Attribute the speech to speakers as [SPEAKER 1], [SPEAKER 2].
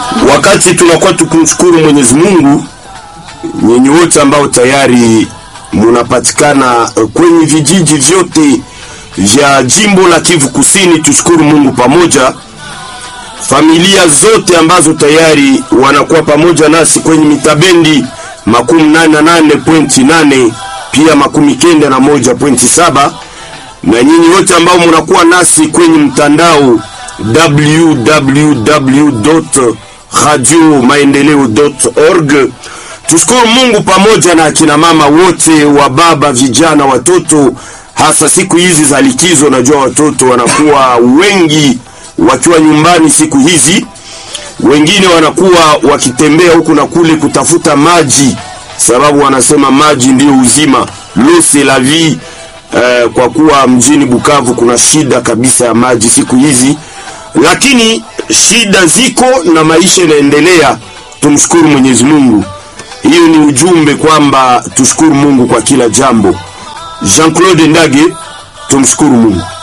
[SPEAKER 1] Wakati tunakuwa tukimshukuru Mwenyezi Mungu, nyinyi wote ambao tayari munapatikana kwenye vijiji vyote vya jimbo la Kivu Kusini, tushukuru Mungu pamoja. Familia zote ambazo tayari wanakuwa pamoja nasi kwenye mitabendi makumi nane na nane pointi nane pia makumi kenda na moja pointi saba na nyinyi wote ambao munakuwa nasi kwenye mtandao www.radiomaendeleo.org. Tushukuru Mungu pamoja na akina mama wote wa baba, vijana, watoto, hasa siku hizi za likizo. Najua watoto wanakuwa wengi wakiwa nyumbani siku hizi, wengine wanakuwa wakitembea huku na kule kutafuta maji, sababu wanasema maji ndiyo uzima, l'eau c'est la vie. Eh, kwa kuwa mjini Bukavu kuna shida kabisa ya maji siku hizi, lakini shida ziko na maisha inaendelea. Tumshukuru Mwenyezi Mungu. Hiyo ni ujumbe kwamba tushukuru Mungu kwa kila jambo. Jean-Claude Ndage, tumshukuru Mungu.